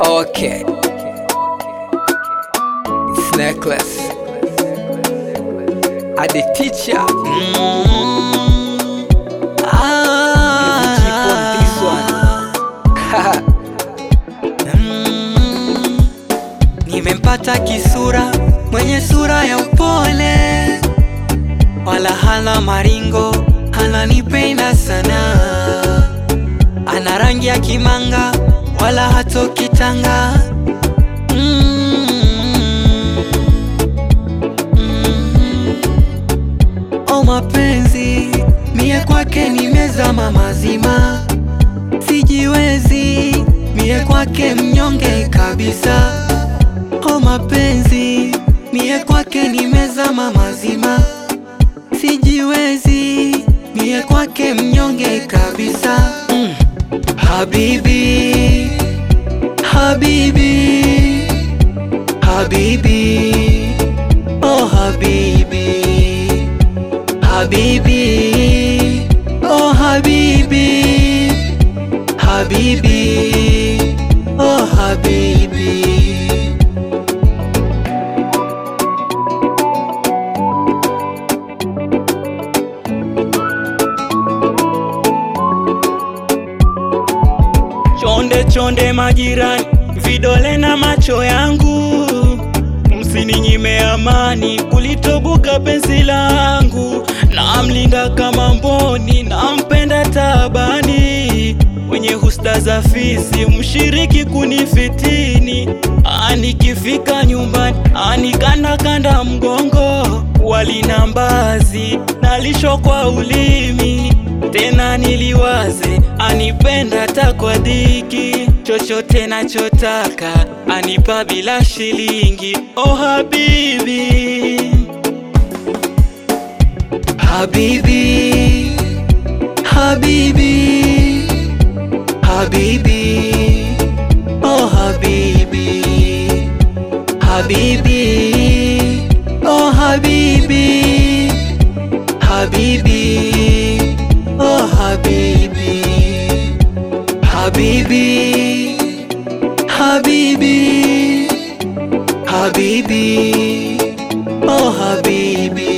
Okay. It's necklace. I the teacher. Keep on this one. Nimempata kisura mwenye sura ya upole, wala hana maringo, ananipenda sana. Ana rangi ya kimanga, wala hatoki tanga. Mm. Mm. O mapenzi, mie kwake nimezama mazima, sijiwezi mie kwake mnyonge kabisa. O mapenzi, mie kwake nimezama mazima, sijiwezi mie kwake mnyonge kabisa. Mm. Habibi, habibi, habibi, oh habibi, habibi, oh habibi, habibi, oh habibi. Chonde chonde majirani, vidole na macho yangu, msininyime amani, kulitobuka penzi langu. Namlinda kama mboni, nampenda tabani, mwenye husda za fisi, mshiriki kunifitini. Anikifika nyumbani, anikanda kanda mgongo, wali na mbazi, nalisho kwa ulimi tena niliwaze, anipenda ta kwa dhiki, chochote nachotaka anipa bila shilingi. Oh habibi, habibi, habibi, habibi, oh habibi, habibi, oh habibi, habibi, oh habibi, habibi, habibi, habibi, oh habibi.